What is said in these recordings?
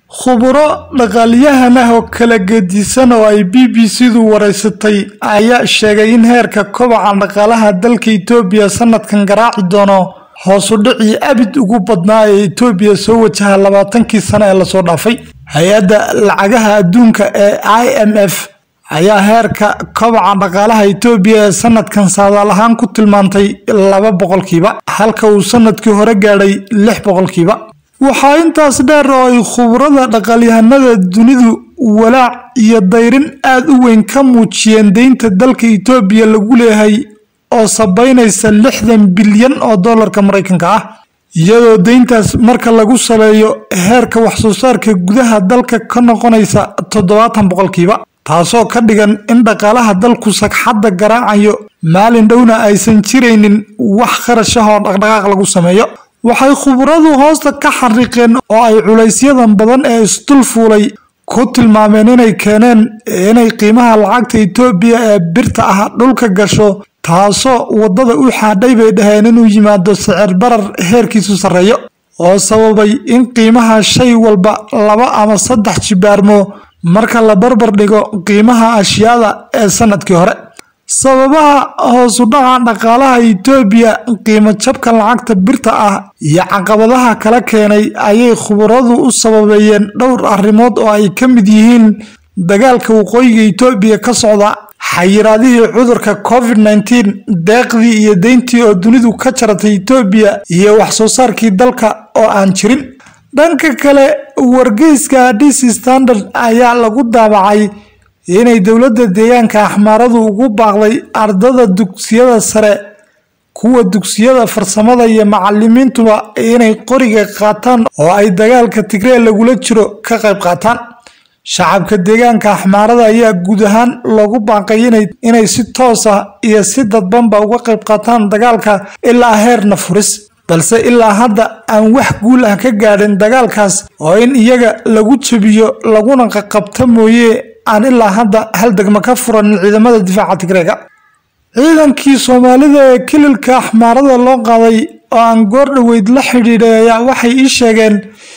khuburo dhaqaalyahan ah oo kala gedisan oo ay b b c-du waraysatay ayaa sheegay in heerka kobaca dhaqaalaha dalka Itoobiya sanadkan garaaci doono hoos u dhicii abid ugu badnaa ee Itoobiya soo wajaha labaatankii sano ee lasoo dhaafay hay-adda lacagaha adduunka ee i m f ayaa heerka kobaca dhaqaalaha Itoobiya ee sanadkan saadaal ahaan ku tilmaantay laba boqolkiiba halka uu sanadkii hore gaadhay lix boqolkiiba waxaa intaas dheer oo ay khubarada dhaqaalyahanada dunidu walaac iyo dayrin aad u weyn ka muujiyeen deynta dalka Itoobiya lagu leeyahay oo sabaynaysa lixdan bilyan oo doolarka Mareykanka ah iyadoo deyntaas marka lagu saleeyo heerka wax soo saarka gudaha dalka ka noqonaysa toddobaatan boqolkiiba taasoo ka dhigan in dhaqaalaha dalku sagxadda garaacayo maalin dhowna aysan jiraynin wax kharash ah oo dhaqdhaqaaq lagu sameeyo waxay khubaradu hoosta ka xariiqeen oo ay culaysyadan badan ee isdul fuulay ku tilmaameen inay keeneen inay qiimaha lacagta Itoobiya ee birta ah dhulka gasho taasoo wadada u xaadhay bay dhaheen inuu yimaado sicir barar heerkiisu sarreeyo oo sababay in qiimaha shay walba laba ama saddex jibaarmo marka la barbar dhigo qiimaha ashyaada ee sanadkii hore sababaha hoos u dhaca dhaqaalaha Itoobiya qiimo jabka lacagta birta ah iyo caqabadaha kala keenay ayay khubaradu u sababeeyeen dhowr arrimood oo ay ka mid yihiin dagaalka waqooyiga Itoobiya ka socda xayiraadihii cudurka COVID-19 deeqdii iyo deyntii oo dunidu ka jaratay Itoobiya iyo wax soo saarkii dalka oo aan jirin dhanka kale wargeyska Addis Standard ayaa lagu daabacay inay dowladda deegaanka axmaaradu ugu baaqday ardada dugsiyada sare kuwa dugsiyada farsamada iyo macalimiintuba inay qoriga qaataan oo ay dagaalka tigree lagula jiro ka qayb qaataan shacabka deegaanka axmaarada ayaa guud ahaan loogu baaqay inay si toos ah iyo si dadbanba uga qayb qaataan dagaalka ilaa heerna furis balse ilaa hadda aan wax guul ah ka gaadhin dagaalkaas oo in iyaga lagu jebiyo laguna qaqabta mooye aan ilaa hadda hal degmo ka furanin ciidamada difaaca tigreega ciidankii soomaalida ee kililka axmaarada loo qaaday oo aan goor dhoweyd la xidhiidhay ayaa waxay ii sheegeen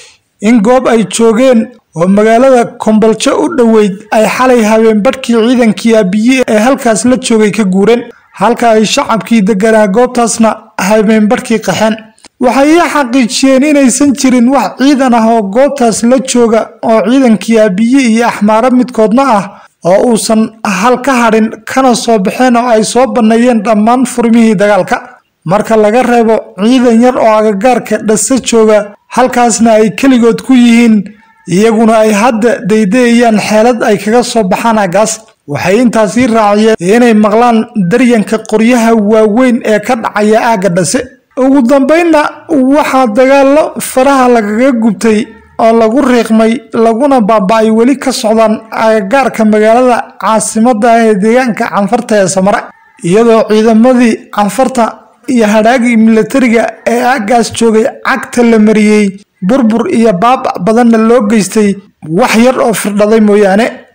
in goob ay joogeen oo magaalada komboljo u dhoweyd ay xalay habeen badhkii ciidankii abiye ee halkaas la joogay ka guureen halka ay shacabkii deganaa goobtaasna habeen badhkii qaxeen waxay ii xaqiijiyeen inaysan jirin wax ciidan ah oo goobtaas la jooga oo ciidankii abiye iyo axmaaro midkoodna ah oo uusan hal ka hadhin kana soo baxeen oo ay soo banneeyeen dhammaan furmihii dagaalka marka laga reebo ciidan yar oo agagaarka dhase jooga halkaasna ay keligood ku yihiin iyaguna ay hadda daydayayaan xeelad ay kaga soo baxaan aggaas waxay intaasii raaciyeen inay maqlaan daryanka qoryaha waaweyn ee ka dhacaya aagga dhase ugu dambeynna waxaa dagaallo faraha lagaga gubtay oo lagu riiqmay laguna baaba-ay weli ka socdaan agagaarka magaalada caasimadda ah ee deegaanka canfarta ee samare iyadoo ciidamadii canfarta iyo hadhaagii milatariga ee aaggaas joogay cagta la mariyey burbur iyo baaba badanna loo geystay wax yar oo firdhaday mooyaane